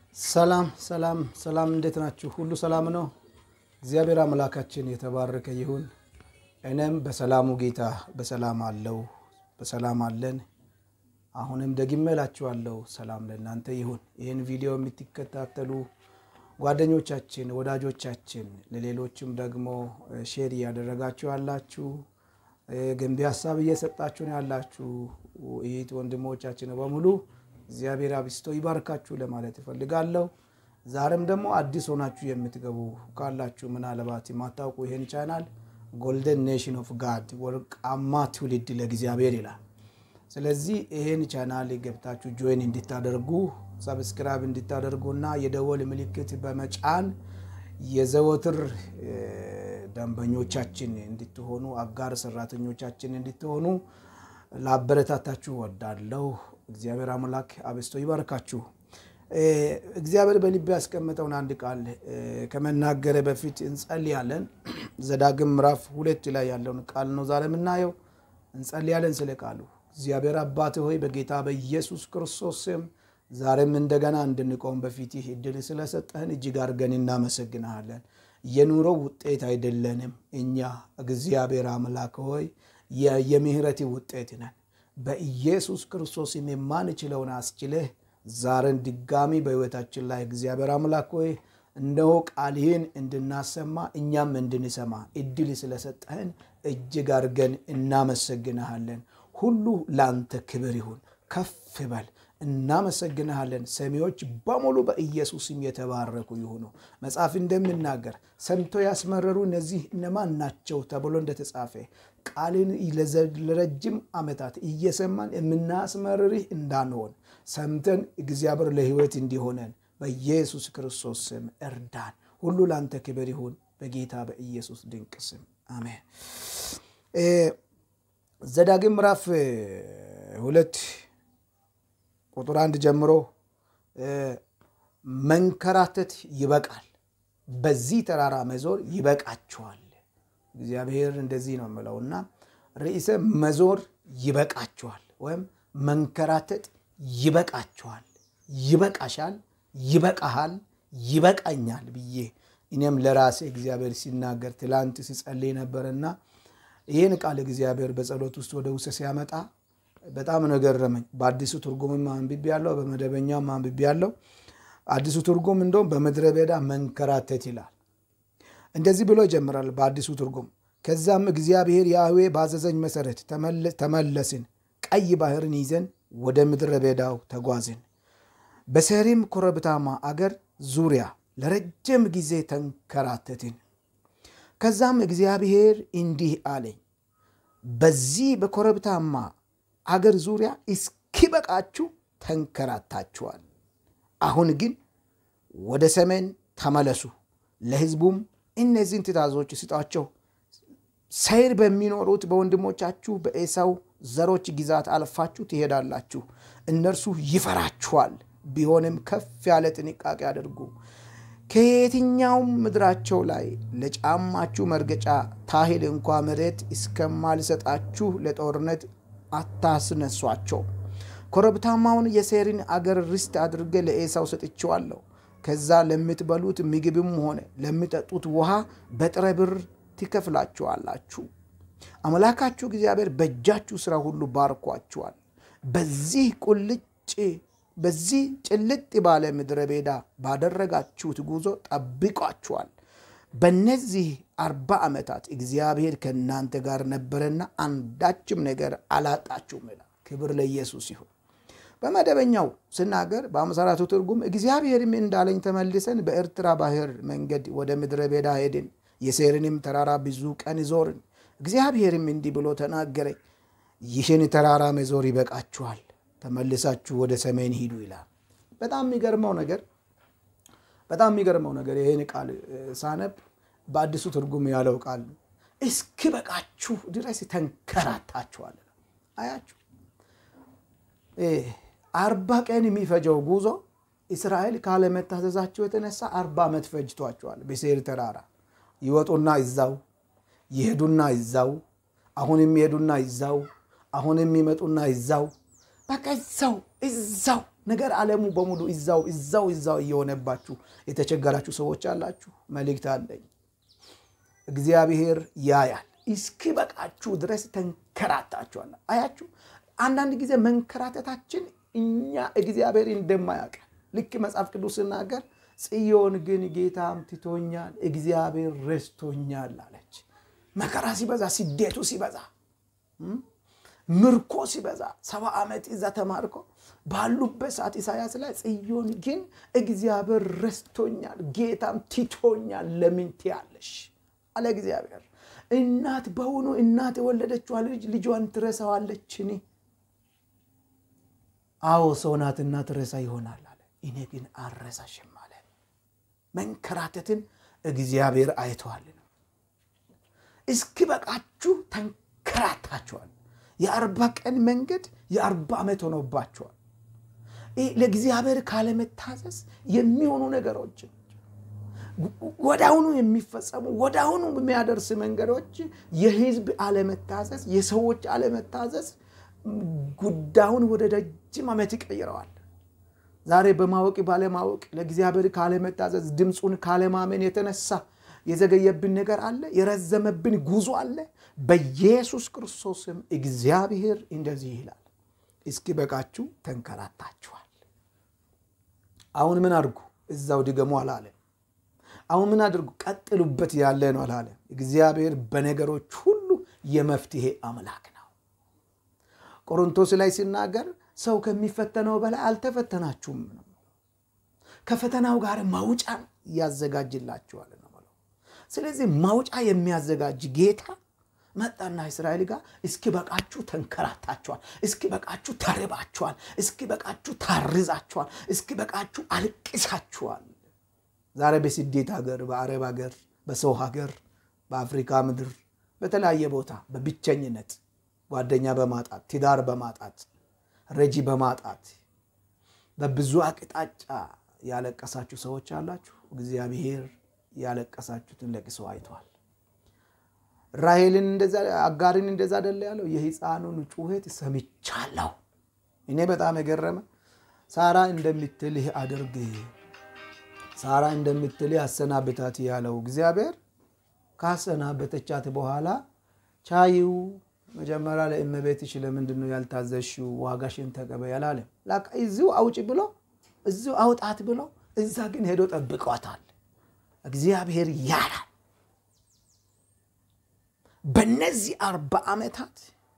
ሰላም ሰላም ሰላም፣ እንዴት ናችሁ? ሁሉ ሰላም ነው? እግዚአብሔር አምላካችን የተባረከ ይሁን። እኔም በሰላሙ ጌታ በሰላም አለው በሰላም አለን። አሁንም ደግሜ እላችኋለሁ ሰላም ለእናንተ ይሁን። ይህን ቪዲዮ የምትከታተሉ ጓደኞቻችን፣ ወዳጆቻችን ለሌሎችም ደግሞ ሼር እያደረጋችሁ ያላችሁ ገንቢ ሀሳብ እየሰጣችሁ ነው ያላችሁ ይህ ወንድሞቻችን በሙሉ እግዚአብሔር አብስቶ ይባርካችሁ ለማለት እፈልጋለሁ። ዛሬም ደግሞ አዲስ ሆናችሁ የምትገቡ ካላችሁ ምናልባት የማታውቁ ይህን ቻናል ጎልደን ኔሽን ኦፍ ጋድ ወርቃማ ትውልድ ለእግዚአብሔር ይላል። ስለዚህ ይህን ቻናል ገብታችሁ ጆይን እንድታደርጉ ሰብስክራይብ እንድታደርጉና የደወል ምልክት በመጫን የዘወትር ደንበኞቻችን እንድትሆኑ አጋር ሰራተኞቻችን እንድትሆኑ ላበረታታችሁ ወዳለሁ። እግዚአብሔር አምላክ አብስቶ ይባርካችሁ። እግዚአብሔር በልቤ ያስቀመጠውን አንድ ቃል ከመናገረ በፊት እንጸልያለን። ዘዳግም ምዕራፍ ሁለት ላይ ያለውን ቃል ነው ዛሬ የምናየው። እንጸልያለን ስለ ቃሉ። እግዚአብሔር አባት ሆይ በጌታ በኢየሱስ ክርስቶስ ስም ዛሬም እንደገና እንድንቆም በፊትህ እድል ስለሰጠህን እጅግ አድርገን እናመሰግንሃለን። የኑሮ ውጤት አይደለንም እኛ እግዚአብሔር አምላክ ሆይ የምህረት ውጤት ነን። በኢየሱስ ክርስቶስም የማንችለውን አስችለህ ዛሬን ድጋሚ በሕይወታችን ላይ እግዚአብሔር አምላክ ሆይ እነሆ ቃልህን እንድናሰማ እኛም እንድንሰማ እድል ስለሰጠህን እጅግ አድርገን እናመሰግንሃለን። ሁሉ ለአንተ ክብር ይሁን። ከፍ በል። እናመሰግንሃለን። ሰሚዎች በሙሉ በኢየሱስም የተባረኩ ይሁኑ። መጽሐፍ እንደምናገር ሰምቶ ያስመረሩ እነዚህ እነማን ናቸው ተብሎ እንደተጻፈ ቃልን ለረጅም ዓመታት እየሰማን የምናስመርርህ እንዳንሆን ሰምተን እግዚአብሔር ለሕይወት እንዲሆነን በኢየሱስ ክርስቶስ ስም እርዳን። ሁሉ ለአንተ ክብር ይሁን በጌታ በኢየሱስ ድንቅ ስም አሜን። ዘዳግም ምዕራፍ ሁለት ቁጥር አንድ ጀምሮ መንከራተት ይበቃል፣ በዚህ ተራራ መዞር ይበቃችኋል። እግዚአብሔር እንደዚህ ነው የምለውና ርዕሰ መዞር ይበቃችኋል ወይም መንከራተት ይበቃችኋል፣ ይበቃሻል፣ ይበቃሃል፣ ይበቃኛል ብዬ እኔም ለራሴ እግዚአብሔር ሲናገር ትላንት ሲጸልይ ነበርና ይህን ቃል እግዚአብሔር በጸሎት ውስጥ ወደ ውስጥ ሲያመጣ በጣም ነው ገረመኝ። በአዲሱ ትርጉምም አንብቤ ያለው በመደበኛም አንብቤ ያለው አዲሱ ትርጉም እንደውም በምድረ በዳ መንከራተት ይላል። እንደዚህ ብሎ ይጀምራል በአዲሱ ትርጉም። ከዛም እግዚአብሔር ያህዌ ባዘዘኝ መሰረት ተመለስን፣ ቀይ ባህርን ይዘን ወደ ምድረ በዳው ተጓዝን፣ በሴሪም ኮረብታማ አገር ዙሪያ ለረጅም ጊዜ ተንከራተትን። ከዛም እግዚአብሔር እንዲህ አለኝ፣ በዚህ በኮረብታማ አገር ዙሪያ እስኪበቃችሁ ተንከራታችኋል። አሁን ግን ወደ ሰሜን ተመለሱ፣ ለሕዝቡም እነዚህን ትእዛዞች ስጧቸው። ሰይር በሚኖሩት በወንድሞቻችሁ በኤሳው ዘሮች ግዛት አልፋችሁ ትሄዳላችሁ። እነርሱ ይፈራችኋል፣ ቢሆንም ከፍ ያለ ጥንቃቄ አድርጉ። ከየትኛውም ምድራቸው ላይ ለጫማችሁ መርገጫ ታህል እንኳ መሬት እስከማልሰጣችሁ ለጦርነት አታስነሷቸው። ኮረብታማውን የሴሪን አገር ርስት አድርጌ ለኤሳው ሰጥቼዋለሁ። ከዛ ለምትበሉት ምግብም ሆነ ለሚጠጡት ውሃ በጥሬ ብር ትከፍላችኋላችሁ። አምላካችሁ እግዚአብሔር በእጃችሁ ሥራ ሁሉ ባርኳችኋል። በዚህ ቁልጭ በዚህ ጭልጥ ባለ ምድረ በዳ ባደረጋችሁት ጉዞ ጠብቋችኋል። በእነዚህ አርባ ዓመታት እግዚአብሔር ከእናንተ ጋር ነበረና አንዳችም ነገር አላጣችሁም ይላል። ክብር ለኢየሱስ ይሁን። በመደበኛው ስናገር በአምሳራቱ ትርጉም እግዚአብሔርም እንዳለኝ ተመልሰን በኤርትራ ባህር መንገድ ወደ ምድረ በዳ ሄድን፣ የሴርንም ተራራ ብዙ ቀን ዞርን። እግዚአብሔርም እንዲህ ብሎ ተናገረኝ፣ ይህን ተራራ መዞር ይበቃችኋል፣ ተመልሳችሁ ወደ ሰሜን ሂዱ ይላል። በጣም የሚገርመው ነገር በጣም የሚገርመው ነገር ይህን ቃል ሳነብ በአዲሱ ትርጉም ያለው ቃል እስኪ በቃችሁ ድረስ ተንከራታችኋል። አያችሁ አርባ ቀን የሚፈጀው ጉዞ እስራኤል ካለመታዘዛቸው የተነሳ አርባ ዓመት ፈጅቷቸዋል። በሴር ተራራ ይወጡና ይዛው ይሄዱና ይዛው አሁን የሚሄዱና ይዛው አሁን የሚመጡና ይዛው በቃ እዛው እዛው ነገር ዓለሙ በሙሉ እዛው እዛው እዛው እየሆነባችሁ የተቸገራችሁ ሰዎች አላችሁ። መልእክት አለኝ። እግዚአብሔር ያያል። እስኪ በቃችሁ ድረስ ተንከራታችኋል። አያችሁ፣ አንዳንድ ጊዜ መንከራተታችን እኛ እግዚአብሔር እንደማያውቅ ልክ መጽሐፍ ቅዱስ ስናገር ጽዮን ግን ጌታም ትቶኛል፣ እግዚአብሔር ረስቶኛል አለች። መከራ ሲበዛ፣ ስደቱ ሲበዛ፣ ምርኮ ሲበዛ ሰባ ዓመት እዛ ተማርኮ ባሉበት ሰዓት ኢሳያስ ላይ ጽዮን ግን እግዚአብሔር ረስቶኛል፣ ጌታም ትቶኛል ለምን ትያለሽ አለ እግዚአብሔር። እናት በውኑ እናት የወለደችዋ ልጅ ልጇን ትረሳዋለችን? አዎ ሰው ናትና ትረሳ ይሆናል አለ። እኔ ግን አልረሳሽም አለ። መንከራተትን እግዚአብሔር አይተዋል ነው። እስኪ በቃችሁ ተንከራታችኋል። የአርባ ቀን መንገድ የአርባ ዓመት ሆኖባችኋል። ለእግዚአብሔር ካለመታዘዝ የሚሆኑ ነገሮችን ወዳሁኑ የሚፈጸሙ ወዳሁኑ የሚያደርስ መንገዶች የህዝብ አለመታዘዝ፣ የሰዎች አለመታዘዝ ጉዳዩን ወደ ረጅም ዓመት ይቀይረዋል። ዛሬ በማወቅ ባለማወቅ ለእግዚአብሔር ካለመታዘዝ ድምፁን ካለማመን የተነሳ የዘገየብን ነገር አለ፣ የረዘመብን ጉዞ አለ። በኢየሱስ ክርስቶስም እግዚአብሔር እንደዚህ ይላል፣ እስኪ በቃችሁ ተንከራታችኋል። አሁን ምን አድርጉ? እዛው ድገሙ አላለም። አሁን ምን አድርጉ? ቀጥሉበት ያለ ነው አላለም። እግዚአብሔር በነገሮች ሁሉ የመፍትሄ አምላክ ነው። ቆሮንቶስ ላይ ሲናገር ሰው ከሚፈተነው በላይ አልተፈተናችሁም ነው። ከፈተናው ጋር ማውጫን ያዘጋጅላችኋል ነው። ስለዚህ ማውጫ የሚያዘጋጅ ጌታ መጣና እስራኤል ጋር እስኪ በቃችሁ ተንከራታችኋል፣ እስኪ በቃችሁ ተርባችኋል፣ እስኪ በቃችሁ ታርዛችኋል፣ እስኪ በቃችሁ አልቅሳችኋል። ዛሬ በስደት ሀገር፣ በአረብ ሀገር፣ በሰው ሀገር፣ በአፍሪካ ምድር በተለያየ ቦታ በብቸኝነት ጓደኛ በማጣት ትዳር በማጣት ረጂ በማጣት በብዙ አቅጣጫ ያለቀሳችሁ ሰዎች አላችሁ። እግዚአብሔር ያለቀሳችሁትን ለቅሶ አይተዋል። ራሔልን እንደዛ አጋርን እንደዛ አይደለ ያለው የሕፃኑን ጩኸት ሰምቻለሁ። እኔ በጣም የገረመ ሳራ እንደምትልህ አድርግ፣ ሳራ እንደምትልህ አሰናብታት ያለው እግዚአብሔር ካሰናበተቻት በኋላ ቻይው መጀመሪያ ለእመቤትሽ ለምንድን ነው ያልታዘዝሽው? ዋጋሽን ተቀበይ አላለም። ላካ እዚሁ አውጭ ብሎ እዚሁ አውጣት ብሎ እዛ ግን ሄዶ ጠብቋታል። እግዚአብሔር ያላል። በነዚህ አርባ ዓመታት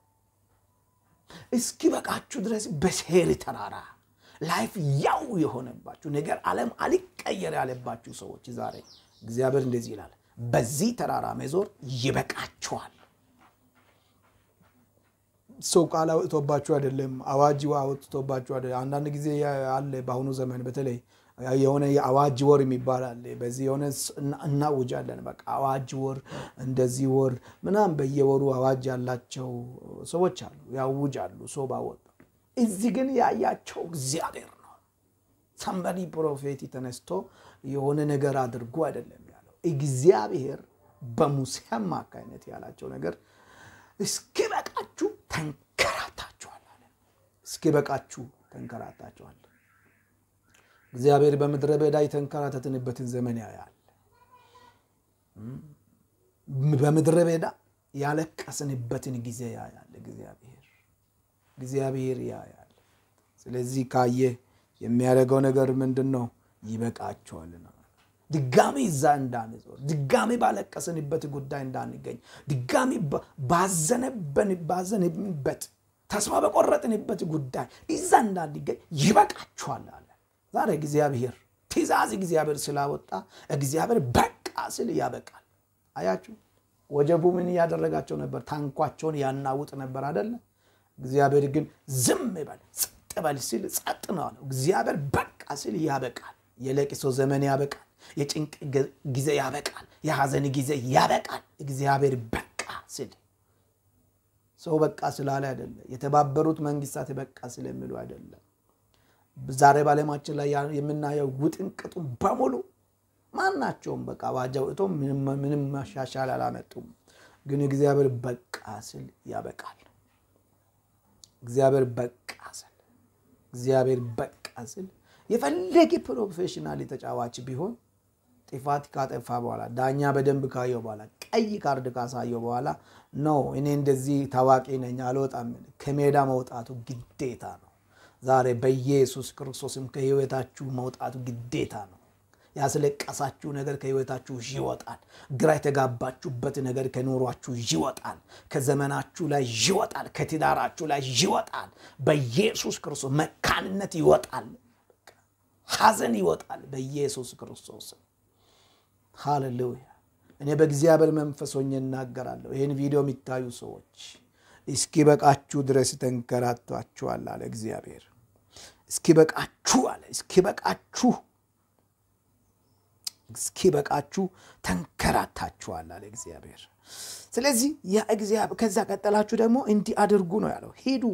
እስኪ በቃችሁ ድረስ በሴር ተራራ ላይፍ ያው የሆነባችሁ ነገር ዓለም አልቀየር ያለባችሁ ሰዎች ዛሬ እግዚአብሔር እንደዚህ ይላል፣ በዚህ ተራራ መዞር ይበቃችኋል። ሰው ቃል አውጥቶባችሁ አይደለም፣ አዋጅ አውጥቶባችሁ አይደለም። አንዳንድ ጊዜ አለ በአሁኑ ዘመን በተለይ የሆነ የአዋጅ ወር የሚባል አለ። በዚህ የሆነ እናውጃለን። በቃ አዋጅ ወር እንደዚህ ወር ምናምን በየወሩ አዋጅ ያላቸው ሰዎች አሉ፣ ያውጃሉ ሰው ባወጣ። እዚህ ግን ያያቸው እግዚአብሔር ነው። ሰንበዲ ፕሮፌት ተነስቶ የሆነ ነገር አድርጎ አይደለም ያለው። እግዚአብሔር በሙሴ አማካይነት ያላቸው ነገር እስኪ በቃችሁ ተንከራታችኋል አለ። እስኪ በቃችሁ ተንከራታችኋል። እግዚአብሔር በምድረ በዳ የተንከራተትንበትን ዘመን ያያል። በምድረ በዳ ያለቀስንበትን ጊዜ ያያል። እግዚአብሔር እግዚአብሔር ያያል። ስለዚህ ካየ የሚያደርገው ነገር ምንድን ነው? ይበቃቸዋል ነው። ድጋሚ እዛ እንዳንዞር፣ ድጋሚ ባለቀስንበት ጉዳይ እንዳንገኝ፣ ድጋሚ ባዘንበት ተስፋ በቆረጥንበት ጉዳይ እዛ እንዳንገኝ ይበቃችኋል አለ። ዛሬ እግዚአብሔር ትእዛዝ እግዚአብሔር ስላወጣ እግዚአብሔር በቃ ስል ያበቃል። አያችሁ፣ ወጀቡ ምን እያደረጋቸው ነበር? ታንኳቸውን ያናውጥ ነበር አደለ? እግዚአብሔር ግን ዝም በል ጸጥ በል ሲል ጸጥ ነው አለው። እግዚአብሔር በቃ ስል ያበቃል። የለቅሶ ዘመን ያበቃል። የጭንቅ ጊዜ ያበቃል። የሐዘን ጊዜ ያበቃል። እግዚአብሔር በቃ ስል ሰው በቃ ስላለ አይደለም። የተባበሩት መንግስታት በቃ ስለሚሉ አይደለም። ዛሬ በዓለማችን ላይ የምናየው ውጥንቅጡን በሙሉ ማናቸውም በቃ አዋጅ አውጥቶ ምንም ማሻሻል አላመጡም። ግን እግዚአብሔር በቃ ስል ያበቃል። እግዚአብሔር በቃ ስል እግዚአብሔር በቃ ስል የፈለገ ፕሮፌሽናል ተጫዋች ቢሆን ጥፋት ካጠፋ በኋላ ዳኛ በደንብ ካየው በኋላ ቀይ ካርድ ካሳየው በኋላ ነው እኔ እንደዚህ ታዋቂ ነኝ አልወጣም፣ ከሜዳ መውጣቱ ግዴታ ነው። ዛሬ በኢየሱስ ክርስቶስም ከህይወታችሁ መውጣቱ ግዴታ ነው። ያስለቀሳችሁ ነገር ከህይወታችሁ ይወጣል። ግራ የተጋባችሁበት ነገር ከኑሯችሁ ይወጣል። ከዘመናችሁ ላይ ይወጣል። ከትዳራችሁ ላይ ይወጣል። በኢየሱስ ክርስቶስ መካንነት ይወጣል። ሐዘን ይወጣል። በኢየሱስ ክርስቶስ ሃሌሉያ። እኔ በእግዚአብሔር መንፈስ ሆኜ እናገራለሁ። ይህን ቪዲዮ የሚታዩ ሰዎች እስኪ በቃችሁ ድረስ ተንከራቷችኋል አለ እግዚአብሔር። እስኪ በቃችሁ አለ። እስኪ በቃችሁ እስኪ በቃችሁ ተንከራታችኋል አለ እግዚአብሔር። ስለዚህ ከዛ ቀጠላችሁ ደግሞ እንዲህ አድርጉ ነው ያለው። ሂዱ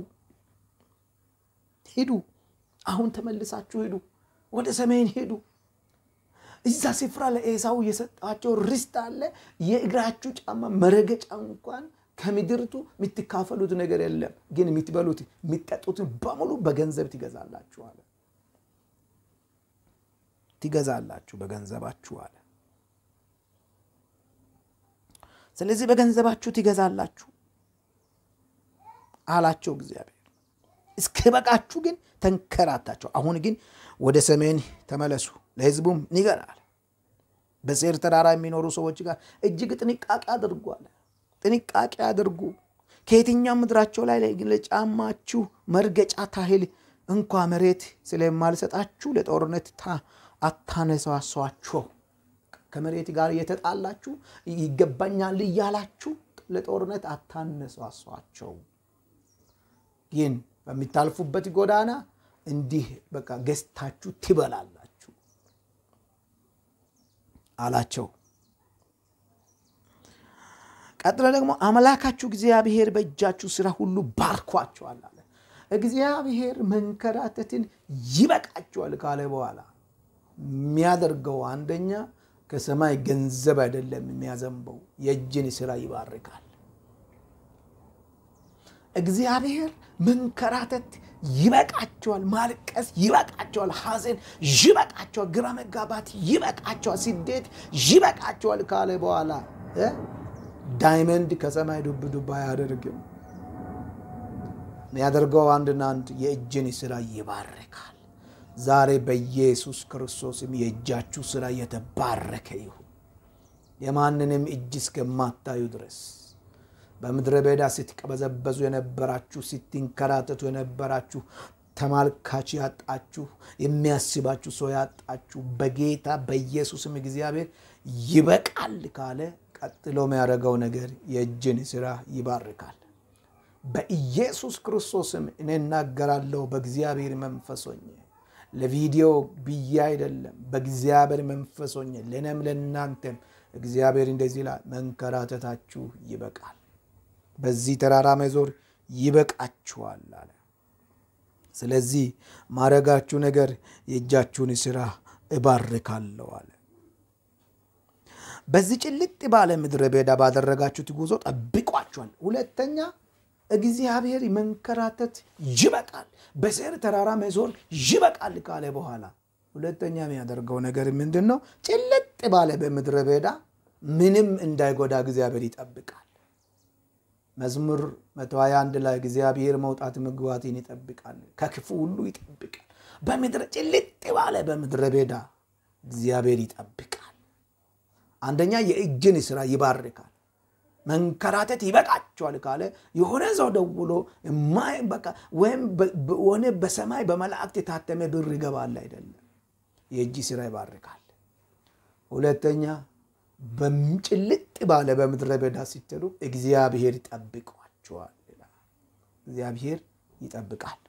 ሂዱ፣ አሁን ተመልሳችሁ ሂዱ፣ ወደ ሰሜን ሂዱ። እዛ ስፍራ ለኤሳው የሰጣቸው ርስት አለ። የእግራችሁ ጫማ መረገጫ እንኳን ከምድርቱ የምትካፈሉት ነገር የለም፣ ግን የምትበሉት የሚጠጡትን በሙሉ በገንዘብ ትገዛላችሁ አለ። ትገዛላችሁ በገንዘባችሁ አለ። ስለዚህ በገንዘባችሁ ትገዛላችሁ አላቸው እግዚአብሔር። እስከ በቃችሁ ግን ተንከራታቸው። አሁን ግን ወደ ሰሜን ተመለሱ፣ ለሕዝቡም ንገራል። በሴር ተራራ የሚኖሩ ሰዎች ጋር እጅግ ጥንቃቄ አድርጉ አለ። ጥንቃቄ አድርጉ። ከየትኛው ምድራቸው ላይ ለጫማችሁ መርገጫ ታህል እንኳ መሬት ስለማልሰጣችሁ ለጦርነት አታነሳሷቸው። ከመሬት ጋር እየተጣላችሁ ይገባኛል እያላችሁ ለጦርነት አታነሳሷቸው። ግን በሚታልፉበት ጎዳና እንዲህ በቃ ገዝታችሁ ትበላላችሁ አላቸው። ቀጥሎ ደግሞ አምላካችሁ እግዚአብሔር በእጃችሁ ስራ ሁሉ ባርኳቸዋል አለ። እግዚአብሔር መንከራተትን ይበቃቸዋል ካለ በኋላ የሚያደርገው አንደኛ ከሰማይ ገንዘብ አይደለም የሚያዘንበው፣ የእጅን ስራ ይባርካል። እግዚአብሔር መንከራተት ይበቃቸዋል፣ ማልቀስ ይበቃቸዋል፣ ሐዘን ይበቃቸዋል፣ ግራ መጋባት ይበቃቸዋል፣ ስደት ይበቃቸዋል ካለ በኋላ ዳይመንድ ከሰማይ ዱብ ዱብ አያደርግም። የሚያደርገው አንድና አንድ የእጅን ስራ ይባርካል። ዛሬ በኢየሱስ ክርስቶስም የእጃችሁ ስራ የተባረከ ይሁን። የማንንም እጅ እስከማታዩ ድረስ በምድረ በዳ ስትቀበዘበዙ የነበራችሁ፣ ስትንከራተቱ የነበራችሁ፣ ተማልካች ያጣችሁ፣ የሚያስባችሁ ሰው ያጣችሁ በጌታ በኢየሱስም እግዚአብሔር ይበቃል ካለ ቀጥሎ የሚያደርገው ነገር የእጅን ስራ ይባርካል። በኢየሱስ ክርስቶስም እኔ እናገራለሁ በእግዚአብሔር መንፈስ ሆኜ ለቪዲዮ ብዬ አይደለም፣ በእግዚአብሔር መንፈስ ሆኜ ለእኔም ለእናንተም እግዚአብሔር እንደዚህ ይላል፣ መንከራተታችሁ ይበቃል፣ በዚህ ተራራ መዞር ይበቃችኋል አለ። ስለዚህ ማረጋችሁ ነገር የእጃችሁን ስራ እባርካለሁ አለ። በዚህ ጭልጥ ባለ ምድረ በዳ ባደረጋችሁት ጉዞ ጠብቋችኋል። ሁለተኛ እግዚአብሔር መንከራተት ይበቃል፣ በሴር ተራራ መዞር ይበቃል ካለ በኋላ ሁለተኛ የሚያደርገው ነገር ምንድን ነው? ጭልጥ ባለ በምድረ በዳ ምንም እንዳይጎዳ እግዚአብሔር ይጠብቃል። መዝሙር 121 ላይ እግዚአብሔር መውጣት መግባትን ይጠብቃል፣ ከክፉ ሁሉ ይጠብቃል። በምድረ ጭልጥ ባለ በምድረ በዳ እግዚአብሔር ይጠብቃል። አንደኛ የእጅን ስራ ይባርካል። መንከራተት ይበቃቸዋል ካለ የሆነ ሰው ደውሎ ወይም ሆነ በሰማይ በመላእክት የታተመ ብር ይገባል አይደለም። የእጅ ስራ ይባርካል። ሁለተኛ በጭልጥ ባለ በምድረ በዳ ሲትሉ እግዚአብሔር ይጠብቋቸዋል። እግዚአብሔር ይጠብቃል።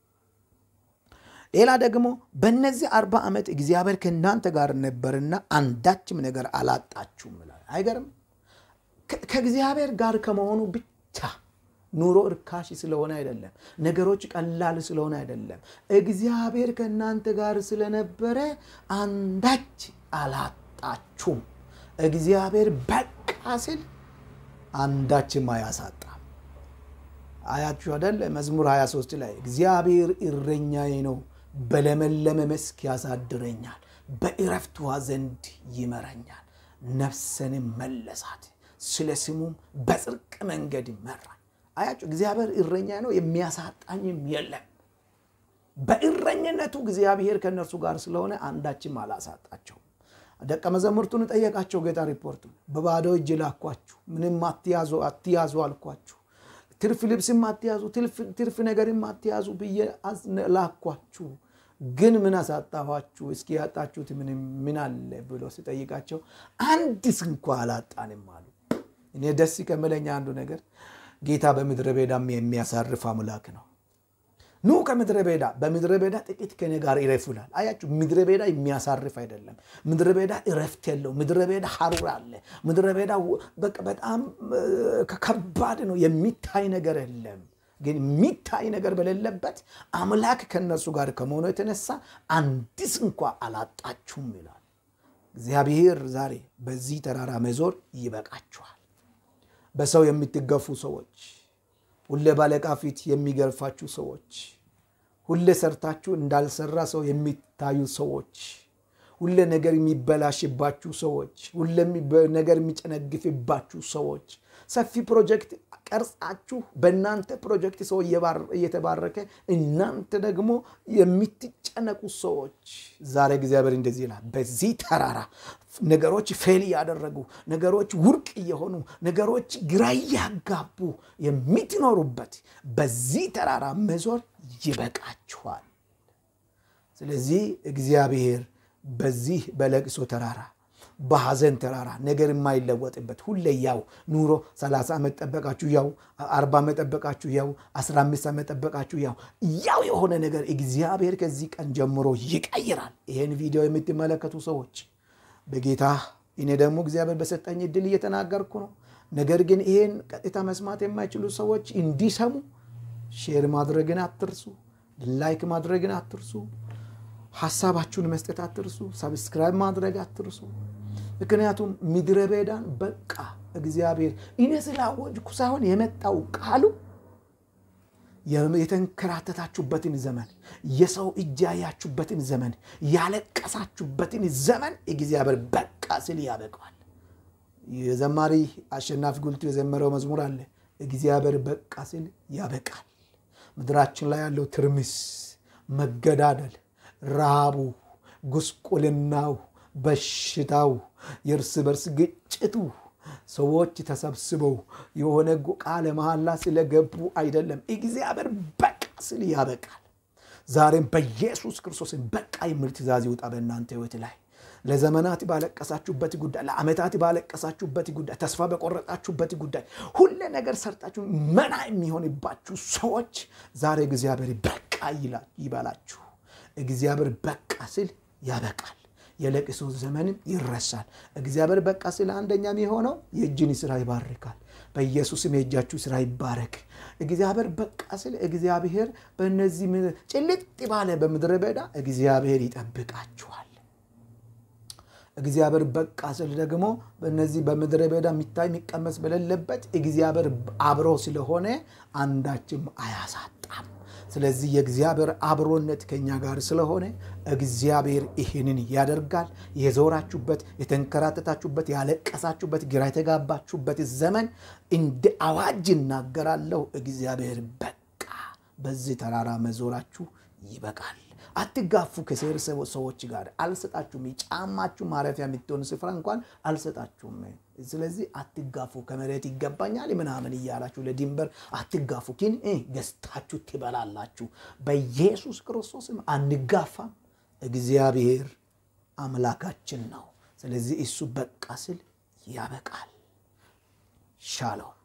ሌላ ደግሞ በእነዚህ አርባ ዓመት እግዚአብሔር ከእናንተ ጋር ነበርና አንዳችም ነገር አላጣችሁም ይላል። አይገርም? ከእግዚአብሔር ጋር ከመሆኑ ብቻ ኑሮ እርካሽ ስለሆነ አይደለም። ነገሮች ቀላል ስለሆነ አይደለም። እግዚአብሔር ከእናንተ ጋር ስለነበረ አንዳች አላጣችሁም። እግዚአብሔር በቃ ሲል አንዳችም አያሳጣም። አያችሁ አደለ? መዝሙር 23 ላይ እግዚአብሔር እረኛዬ ነው፣ በለመለመ መስክ ያሳድረኛል፣ በዕረፍት ውኃ ዘንድ ይመራኛል። ነፍሰንም መለሳት፣ ስለ ስሙም በጽድቅ መንገድ ይመራል። አያችሁ፣ እግዚአብሔር እረኛ ነው፣ የሚያሳጣኝም የለም። በእረኝነቱ እግዚአብሔር ከእነርሱ ጋር ስለሆነ አንዳችም አላሳጣቸውም። ደቀ መዛሙርቱን ጠየቃቸው ጌታ ሪፖርቱን። በባዶ እጅ ላኳችሁ፣ ምንም አትያዙ አትያዙ አልኳችሁ፣ ትርፍ ልብስም አትያዙ፣ ትርፍ ነገርም አትያዙ ብዬ ላኳችሁ፣ ግን ምን አሳጣኋችሁ? እስኪ ያጣችሁት ምን አለ ብሎ ሲጠይቃቸው አንድስ እንኳ አላጣንም አሉ። እኔ ደስ ከመለኛ አንዱ ነገር ጌታ በምድረ በዳም የሚያሳርፍ አምላክ ነው። ኑ ከምድረ በዳ በምድረ በዳ ጥቂት ከኔ ጋር ይረፉ ይላል። አያችሁ፣ ምድረ በዳ የሚያሳርፍ አይደለም። ምድረ በዳ እረፍት የለው። ምድረ በዳ ሐሩር አለ። ምድረ በዳ በጣም ከባድ ነው። የሚታይ ነገር የለም። ግን የሚታይ ነገር በሌለበት አምላክ ከእነርሱ ጋር ከመሆኑ የተነሳ አንድስ እንኳ አላጣችሁም ይላል እግዚአብሔር። ዛሬ በዚህ ተራራ መዞር ይበቃችኋል። በሰው የምትገፉ ሰዎች ሁሌ ባለቃ ፊት የሚገርፋችሁ ሰዎች፣ ሁሌ ሰርታችሁ እንዳልሰራ ሰው የሚታዩ ሰዎች፣ ሁሌ ነገር የሚበላሽባችሁ ሰዎች፣ ሁሌ ነገር የሚጨነግፍባችሁ ሰዎች፣ ሰፊ ፕሮጀክት ቀርጻችሁ በእናንተ ፕሮጀክት ሰው እየተባረከ እናንተ ደግሞ የምትጨነቁ ሰዎች ዛሬ እግዚአብሔር እንደዚህ ይላል። በዚህ ተራራ ነገሮች ፌል እያደረጉ ነገሮች ውድቅ እየሆኑ ነገሮች ግራ እያጋቡ የምትኖሩበት በዚህ ተራራ መዞር ይበቃችኋል። ስለዚህ እግዚአብሔር በዚህ በለቅሶ ተራራ በሐዘን ተራራ ነገር የማይለወጥበት ሁሌ ያው ኑሮ 30 ዓመት ጠበቃችሁ ያው 40 ዓመት ጠበቃችሁ ያው 15 ዓመት ጠበቃችሁ ያው ያው የሆነ ነገር እግዚአብሔር ከዚህ ቀን ጀምሮ ይቀይራል። ይህን ቪዲዮ የምትመለከቱ ሰዎች በጌታ እኔ ደግሞ እግዚአብሔር በሰጠኝ እድል እየተናገርኩ ነው። ነገር ግን ይህን ቀጥታ መስማት የማይችሉ ሰዎች እንዲሰሙ ሼር ማድረግን አትርሱ፣ ላይክ ማድረግን አትርሱ፣ ሀሳባችሁን መስጠት አትርሱ፣ ሰብስክራይብ ማድረግ አትርሱ። ምክንያቱም ምድረ በዳን በቃ እግዚአብሔር እኔ ስላወጅኩ ሳይሆን የመጣው ቃሉ የተንከራተታችሁበትን ዘመን፣ የሰው እጅ ያያችሁበትን ዘመን፣ ያለቀሳችሁበትን ዘመን እግዚአብሔር በቃ ስል ያበቃል። የዘማሪ አሸናፊ ጉልቱ የዘመረው መዝሙር አለ። እግዚአብሔር በቃ ስል ያበቃል። ምድራችን ላይ ያለው ትርምስ፣ መገዳደል፣ ረሃቡ፣ ጉስቁልናው፣ በሽታው፣ የእርስ በርስ ግጭቱ ሰዎች ተሰብስበው የሆነ ቃለ መሐላ ስለገቡ አይደለም። እግዚአብሔር በቃ ስል ያበቃል። ዛሬም በኢየሱስ ክርስቶስን በቃ የሚል ትእዛዝ ይውጣ በእናንተ ሕይወት ላይ ለዘመናት ባለቀሳችሁበት ጉዳይ፣ ለዓመታት ባለቀሳችሁበት ጉዳይ፣ ተስፋ በቆረጣችሁበት ጉዳይ፣ ሁለ ነገር ሰርጣችሁ መና የሚሆንባችሁ ሰዎች ዛሬ እግዚአብሔር በቃ ይበላችሁ። እግዚአብሔር በቃ ስል ያበቃል። የለቅሶ ዘመንም ይረሳል። እግዚአብሔር በቃ ስለ አንደኛ የሆነው የእጅን ስራ ይባርካል። በኢየሱስም የእጃችሁ ስራ ይባረክ። እግዚአብሔር በቃ ስለ እግዚአብሔር በእነዚህ ጭልጥ ባለ በምድረ በዳ እግዚአብሔር ይጠብቃችኋል። እግዚአብሔር በቃ ስል ደግሞ በእነዚህ በምድረ በዳ የሚታይ የሚቀመስ በሌለበት እግዚአብሔር አብሮ ስለሆነ አንዳችም አያሳጣም። ስለዚህ የእግዚአብሔር አብሮነት ከኛ ጋር ስለሆነ እግዚአብሔር ይህንን ያደርጋል። የዞራችሁበት፣ የተንከራተታችሁበት፣ ያለቀሳችሁበት፣ ግራ የተጋባችሁበት ዘመን እንደ አዋጅ እናገራለሁ። እግዚአብሔር በቃ በዚህ ተራራ መዞራችሁ ይበቃል። አትጋፉ። ከሴር ሰዎች ጋር አልሰጣችሁም። የጫማችሁ ማረፊያ የምትሆን ስፍራ እንኳን አልሰጣችሁም። ስለዚህ አትጋፉ። ከመሬት ይገባኛል ምናምን እያላችሁ ለድንበር አትጋፉ። ግን ገዝታችሁ ትበላላችሁ። በኢየሱስ ክርስቶስም አንጋፋም። እግዚአብሔር አምላካችን ነው። ስለዚህ እሱ በቃ ስል ያበቃል። ሻሎም